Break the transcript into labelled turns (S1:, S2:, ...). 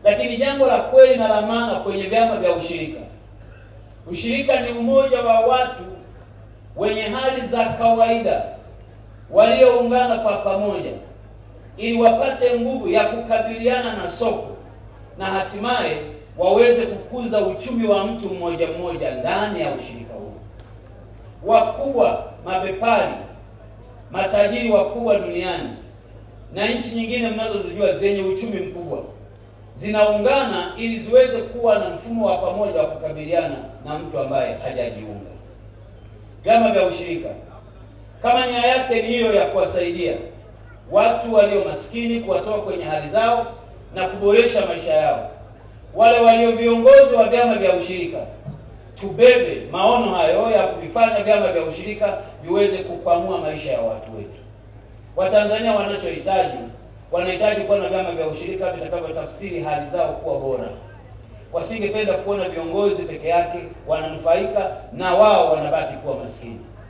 S1: Lakini jambo la kweli na la maana kwenye vyama vya ushirika, ushirika ni umoja wa watu wenye hali za kawaida walioungana kwa pamoja ili wapate nguvu ya kukabiliana na soko na hatimaye waweze kukuza uchumi wa mtu mmoja mmoja ndani ya ushirika huu. Wakubwa, mabepari, matajiri wakubwa duniani na nchi nyingine mnazozijua zenye uchumi mkubwa zinaungana ili ziweze kuwa na mfumo wa pamoja wa kukabiliana na mtu ambaye hajajiunga. Vyama vya ushirika kama nia yake ni hiyo ya kuwasaidia watu walio maskini, kuwatoa kwenye hali zao na kuboresha maisha yao, wale walio viongozi wa vyama vya ushirika tubebe maono hayo ya kuvifanya vyama vya ushirika viweze kukwamua maisha ya watu wetu. Watanzania wanachohitaji, wanahitaji kuwa na vyama vya ushirika vitakavyotafsiri hali zao kuwa bora. Wasingependa kuona viongozi peke yake wananufaika na wao wanabaki kuwa maskini.